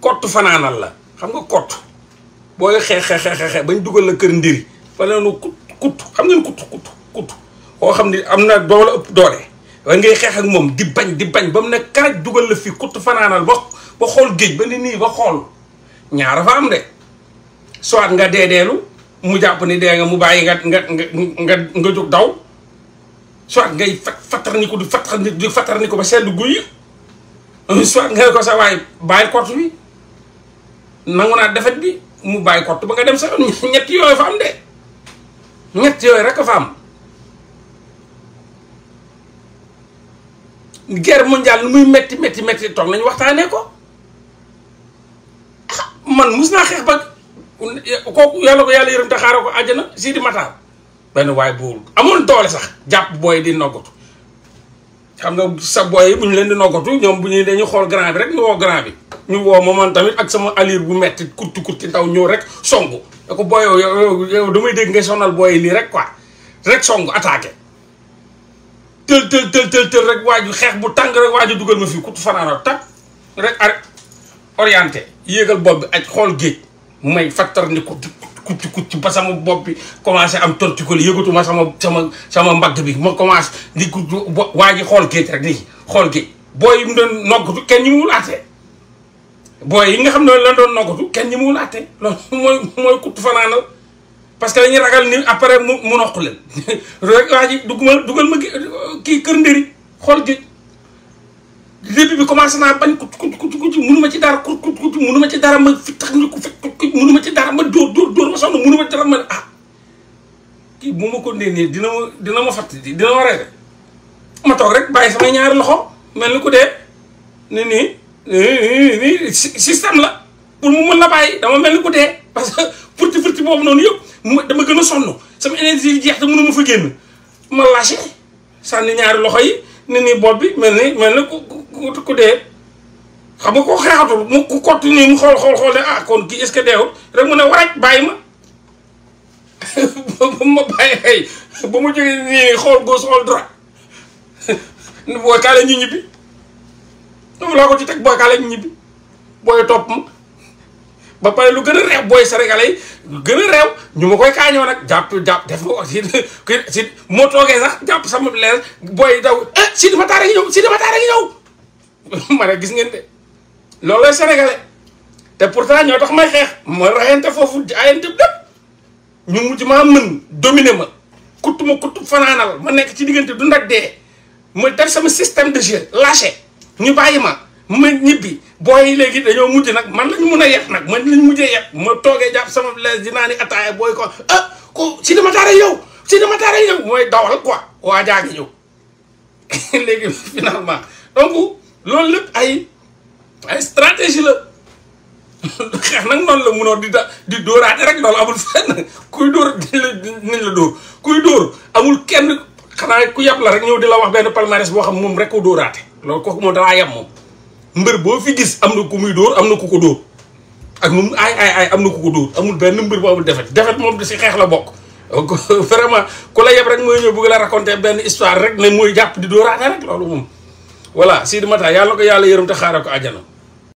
kott fanaanal la xam nga kott booy xeex xeex xeex xeex bañ dugal la kër ndiri fa leenu kut kut xam ngeen kut kut kut koo xam ni am na doole ëpp doole waaye ngay xeex ak moom di bañ di bañ ba mu ne karaj dugal la fii kut fanaanal ba ba xool géej ba ni nii ba xool ñaara fa am de soit nga deedeelu mu jàpp ni dee nga mu bàyyi nga nga nga nga nga jóg daw soit ngay fat fattar ni ko di fattar ni di fattar ni ko ba sedd guy soit nga ne ko sa waaye bàyyi kott bi nangu naa defet bi mu bàyyi kott ba nga dem sa ñett yooyu fa am de ñett yooyu rek a fa am guerre mondiale nu muy metti metti metti toog nañu waxtaanee ko man mus naa xeex ba kooku yàlla ko yàlla yërëm te xaaral ko àjjana Sidi Matar benn waaye buur amoon doole sax jàpp booy di noggatu xam nga sa booy yi bu ñu leen di noggatu ñoom bu ñuy dañuy xool grand bi rek ñu woo grand bi ñu woo ma man tamit ak sama allure bu metti kurti kurti ndaw ñëw rek songu da ko booy yow yow damay dégg ngay sonal booy lii rek quoi rek songu attaqué tël tël tël tël tël rek waa ju xeex bu tàng rek waa ju dugal ma fii kutu fanaana tak rek ar orienté yéegal bopp bi aj xool géej may fattar ni ko kutti kutti ba sama bopp bi commencé am torticoli yëgatuma sama sama sama mbagg bi ma commencé di ku waa ji xool géej rek nii xool géej booy yi mu doon noggatu kenn ñi mu wul booy yi nga xam ne la doon noggatu kenn ñi mu wul àtte loolu mooy mooy kutt fanaanal parce que dañuy ragal ni après mu mu noq leen rek waa ji duggal dugal ma kii kër ndëri xool géej début bi commencé naa bañ kut kut kut kut munuma ci dara kut kut kut munuma ci dara ma fi tax ni ko fi munuma ci dara ma dóor dóor dóor ma sonn munuma ci dara ma ah kii bu ma ko ndee dina ma dina ma fatt dina ma reete ma toog rek bàyyi samay ñaari loxo mel ni ku dee ni nii nii système la pour mu mën la bàyyi dama mel ni ku dee parce que furti furti boobu noonu yëpp dama gën a sonn sama énergie jeex te mënuma fa génn ma lâché sànni ñaari loxo yi ni nii bopp bi mel ni mel ni ku ku dee xam nga ko xeexatul mu ku kott nii mu xool xool xool ne ah kon kii est-ce que deewul rek mu ne waraj bàyyi ma ba ma bàyyi ay ba mu jógee nii xool gauche xool droite booy kaale ñu ñibbi dama laa ko ci teg booy kaale ñu ñibbi booy topp ma ba pare lu gën a reew booy sénégalais yi gën a reew ñu ma koy kaañoo nag jàpp jàpp def nga ko si si moo toogee sax jàpp sama leer booy daw eh si dama taara ngi ñëw si dama taara ngi ñëw ma ne gis ngeen de loolooy sénégalais te pourtant ñoo tax may xeex ma rayante foofu ayante lépp ñu mujj maa mën dominer ma kutt ma kutt fanaanal ma nekk ci diggante du ndak dee ma def sama système de jeu lâché ñu bàyyi ma ma ñibbi booy yi léegi dañoo mujj nag man lañ mun a yeb nag man lañ mujjee yeb ma toogee jàpp sama lees dinaa ni ataaya booy ko ah ko si dama taara yow si dama taara yow mooy dawal quoi waa jaa ngi ñëw léegi finalement donc loolu lépp ay ay stratégie la xeex nag noonu la munoo di da di dóoraate rek loolu amul fenn kuy dóor nañ la dóor kuy dóor amul kenn xanaa ku yab la rek ñëw di la wax benn palmarès boo xam moom rek ko dóoraate loolu kooku moom dalaa yab moom mbër boo fi gis am na ku muy dóor am na ku ko dóor ak nu mu ay ay ay am na ku ko dóor amul benn mbër bu amul defet defet moom si xeex la bokk vraiment ku la yeb rek mooy ñëw bëgg la raconter benn histoire rek ne mooy jàpp di dóoraate rek loolu moom voilà Sidi Mata yàlla ko yàlla yërëm te xaaral ko àjjana